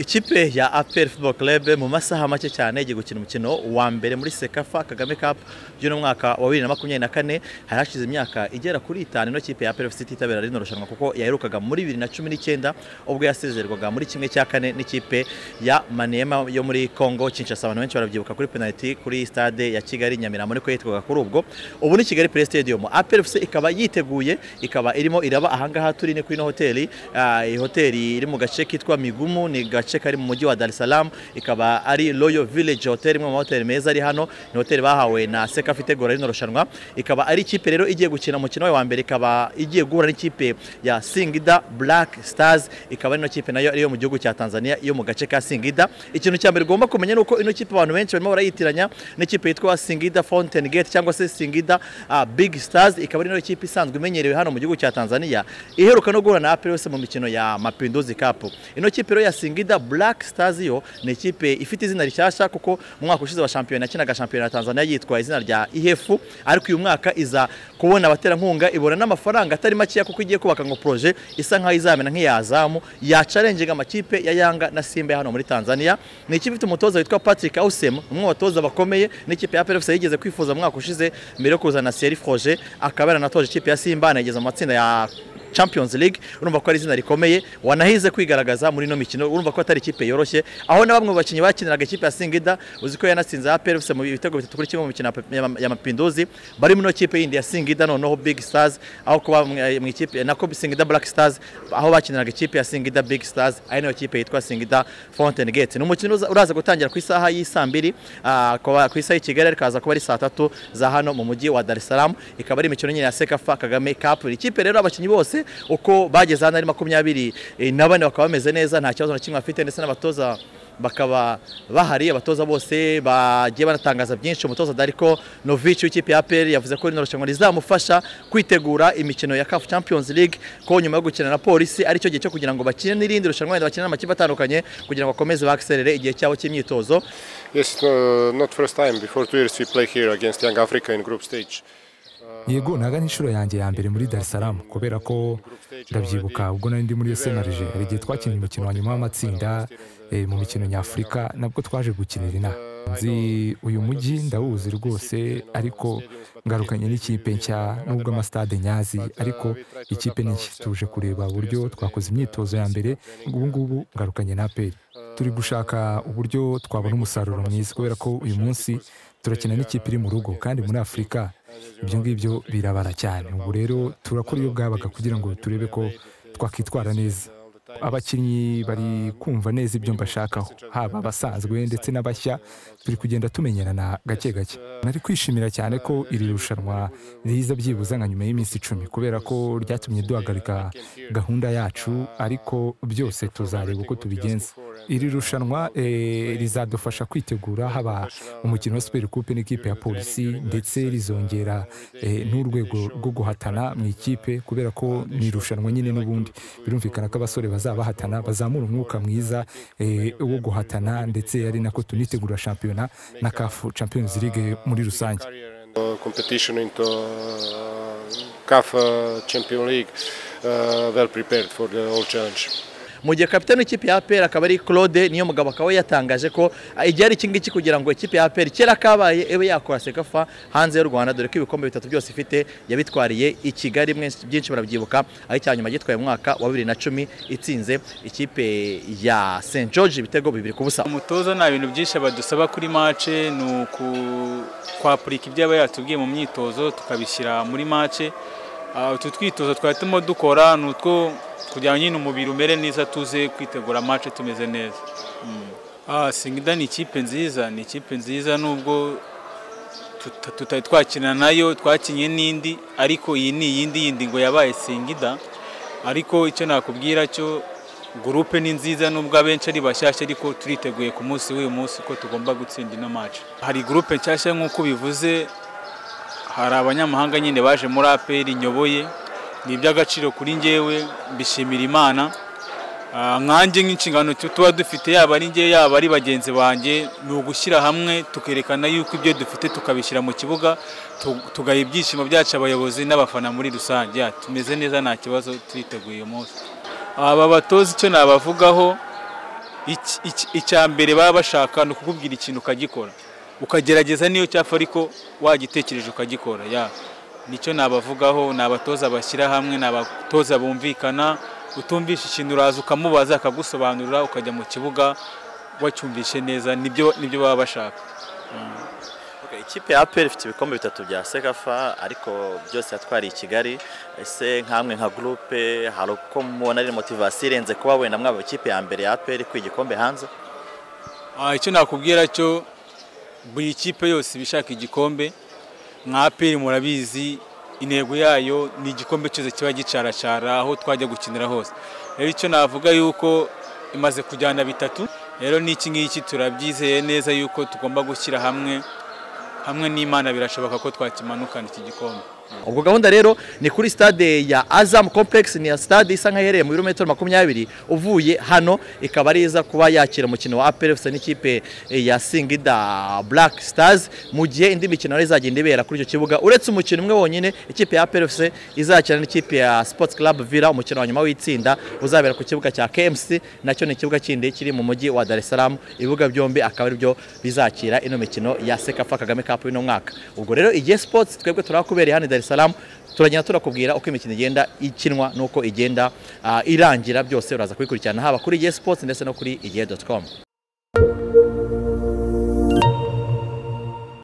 ikipe ya aperi fubo Club mu masaha make cyane igiye gukina umukino wa mbere muri sekafa kagame kapu by'uno mwaka wa bibiri na makumyabiri na kane hari hashize imyaka igera kuri itanu ino kipe ya aperi siti itabera rino rushanwa kuko yaherukaga muri bibiri na cumi n'icyenda ubwo yasezerwaga muri kimwe cya kane n'ikipe ya manema yo muri congo kinshasa abantu benshi barabyibuka kuri penaliti kuri stade ya kigali nyamirambo niko yitwaga kuri ubwo ubu ni kigali pure stadium aperi ikaba yiteguye ikaba irimo iraba ahangaha turi ni kuri ino hoteli Ah, iyi hoteli iri mu gace kitwa migumu ni gace kari mu mujyi wa dar es salaam ikaba ari royal village hotel imwe mu mahoteli meza ari hano ni hoteli bahawe na sekafa itegura rino rushanwa ikaba ari ikipe rero igiye gukina umukino wayo wa mbere ikaba igiye guhura n'ikipe ya singida black stars ikaba ino kipe nayo ari iyo mu gihugu cya tanzania yo mu gace ka singida ikintu cya mbere ugomba kumenya ni uko ino kipe abantu benshi barimo barayitiranya n'ikipe yitwa singida fountain gate cyangwa se singida ah, big stars ikaba ari ino kipe isanzwe imenyerewe hano mu gihugu cya tanzania iheruka no guhura na aperi mu mikino ya mapinduzi kapu ino kipe rero ya singida black stars yo ni ikipe ifite izina rishyashya kuko mu mwaka ushize wa shampiyona yakinaga shampiyona ya tanzania yitwa izina rya ihefu ariko uyu mwaka iza kubona abaterankunga ibona n'amafaranga atari makeya kuko igiye kubaka ngo poroje isa nkaho izamena nk'iyazamu yacarenjinga amakipe ya yanga na simba hano muri tanzania ni ikipe ifite umutoza witwa patrick ausem umwe mu batoza bakomeye n'ikipe ya pefuse yigeze kwifuza mu mwaka ushize mbere yo kuzana seri froje akaba yaranatoje ikipe ya simba anayigeza mu matsinda ya Champions League urumva ko ari izina rikomeye wanahize kwigaragaza muri ino mikino urumva ko atari ikipe yoroshye aho na bamwe mu bakinnyi bakiniraga ikipe ya Singida uzi ko yanatsinze APR FC mu bitego bitatu kuri kimwe mu mikino ya ya Mapinduzi bari muri ino kipe yindi ya Singida noneho Big Stars aho kuba mu mu ikipe nako Singida Black Stars aho bakiniraga ikipe ya Singida Big Stars ari nayo kipe yitwa Singida Fountain Gate ni umukino uza- uraza gutangira ku isaha y'isaa mbiri ah, kuba- ku isaha y'i Kigali ariko haza kuba ari saa tatu za hano mu mujyi wa Dar es Salaam ikaba ari imikino nyine ya Sekafa Kagame Cup ikipe rero abakinnyi bose uko bageze hano ari makumyabiri eh, na bane bakaba bameze neza nta kibazo na kimwe bafite ndetse n'abatoza bakaba bahari abatoza bose bagiye banatangaza byinshi umutoza Dariko Novic w'ikipe ya APR yavuze ko rino rushanwa rizamufasha kwitegura imikino ya CAF Champions League ko nyuma yo gukina na Polisi ari cyo gihe cyo kugira ngo bakine n'irindi rushanwa wenda bakine n'amakipe atandukanye kugira ngo bakomeze bakserere igihe cyabo cy'imyitozo Yes, it's no, not first time. Before two years we play here against Young Africa in group stage. yego ntago ari inshuro yanjye ya mbere muri dar es salaam kubera ko ndabyibuka ubwo nari ndi muri snrg hari igihe twakinnye umukino wa nyuma w'amatsinda eh, mu mikino nyafurika nabwo twaje gukinira inaha nzi uyu mujyi ndawuzi rwose ariko ngarukanye n'ikipe nshya n'ubwo amasitade nyazi ariko ikipe ni nshya tuje kureba uburyo twakoze imyitozo ya mbere ubu ngubu ngarukanye na aperi turi gushaka uburyo twabona umusaruro mwiza kubera ko uyu munsi turakina n'ikipe iri mu rugo kandi muri afurika ibyo ngibyo birabara cyane ubu rero turakora iyo bwabaga kugira ngo turebe ko twakwitwara neza abakinnyi bari kumva neza ibyo mbashakaho haba abasanzwe ndetse n'abashya turi kugenda tumenyerana gake gake nari kwishimira cyane ko iri rushanwa riza byibuze nka nyuma y'iminsi icumi kubera ko ryatumye duhagarika gahunda yacu ariko byose tuzareba uko tubigenza iri rushanwa eh, rizadufasha kwitegura haba umukino wa siperi kupe n'ikipe ya polisi ndetse rizongera eh, n'urwego rwo guhatana mu ikipe kubera ko ni irushanwa nyine n'ubundi birumvikana ko abasore bazaba bahatana bazamura umwuka mwiza eh, wo guhatana ndetse ari nako tunitegura shampiyona na kafu champions league muri rusange Uh, competition into uh, CAF uh, Champion League, uh, well prepared for the whole challenge. mu gihe kapitani w'ikipe ya APR akaba ari Claude niyo mugabo akaba we yatangaje ko ah, igihe ari iki ngiki kugira ngo ikipe ya APR kera kabaye ibe yakora sekafa hanze y'u Rwanda dore ko ibikombe bitatu byose ifite yabitwariye i Kigali mwe- byinshi barabyibuka aho icya nyuma gitwaye mu mwaka wa bibiri na cumi itsinze ikipe ya St George ibitego bibiri ku busa umutoza nta bintu byinshi badusaba kuri mace ni uku kwapurika ibyo aba yatubwiye mu myitozo tukabishyira muri mace Ah, utu twitozo twari turimo dukora ni utwo kugira ngo nyine umubiri umere neza tuze kwitegura mace tumeze neza Mm. Ah, singida ni ikipe nziza ni ikipe nziza nubwo tuta- tutari twakina nayo twakinye n'indi ariko iyi ni iyindi yindi ngo yabaye singida ariko icyo nakubwira cyo gurupe ni nziza nubwo abenshi ari bashyashya ariko turiteguye ku munsi w'uyu munsi ko tugomba gutsinda ino maci hari gurupe nshyashya nk'uko ubivuze hari abanyamahanga nyine baje muri aperi nyoboye ni iby'agaciro kuri njyewe mbishimira imana Ah, nkanjye nk'inshingano tu- tuba dufite yaba ari njye yaba ari bagenzi banjye ni ugushyira hamwe tukerekana yuko ibyo dufite tukabishyira mu kibuga tu- tugaha ibyishimo byacu abayobozi n'abafana muri rusange Ya, tumeze neza nta kibazo turiteguye uyu munsi aba batoza icyo nabavugaho iki- iki- icya mbere baba bashaka ni ukukubwira ikintu ukagikora ukagerageza niyo cyapfa ariko wagitekereje ukagikora ya nicyo nabavugaho ni abatoza bashyira hamwe ni abatoza bumvikana utumvisha ikintu uraza ukamubaza akagusobanurira ukajya mu kibuga wacyumvishe neza nibyo nibyo baba bashaka Okay, ikipe ya APR ifite ibikombe bitatu bya Sekafa ariko byose yatwariye i Kigali ese nkamwe nka groupe hari uko mubona ari motivation irenze kuba wenda mwaba ikipe ya mbere ya APR ku igikombe hanze Ah, icyo nakubwira cyo buri kipe yose iba ishaka igikombe nka aperi murabizi intego yayo ni igikombe cyose kiba gicaracara aho twajya gukinira hose rero icyo navuga yuko imaze kujyana bitatu rero n'iki ngiki turabyizeye neza yuko tugomba gushyira hamwe hamwe n'imana birashoboka ko twakimanukana iki gikombe ubwo gahunda rero ni kuri stade ya Azam Complex ni ya stade isa nk'aherereye mu birometero makumyabiri uvuye hano ikaba ari iza kuba yakira umukino wa APR FC n'ikipe ya Singida Black Stars mu gihe indi mikino rero izagenda ibera kuri icyo kibuga uretse umukino umwe wonyine ikipe ya APR FC izakina n'ikipe ya Sports Club Villa umukino wa nyuma w'itsinda uzabera ku kibuga cya KMC nacyo ni ikibuga kindi kiri mu mujyi wa Dar es Salaam ibibuga byombi akaba ari byo bizakira ino mikino ya Sekafa Kagame Cup y'uno mwaka ubwo rero igihe Sports twebwe turakubereye hano i Dar es Salaam turagenda turakubwira uko imikino igenda ikinwa n'uko igenda ah, irangira byose uraza kubikurikirana haba kuri igihe Sports ndetse no kuri igihe.com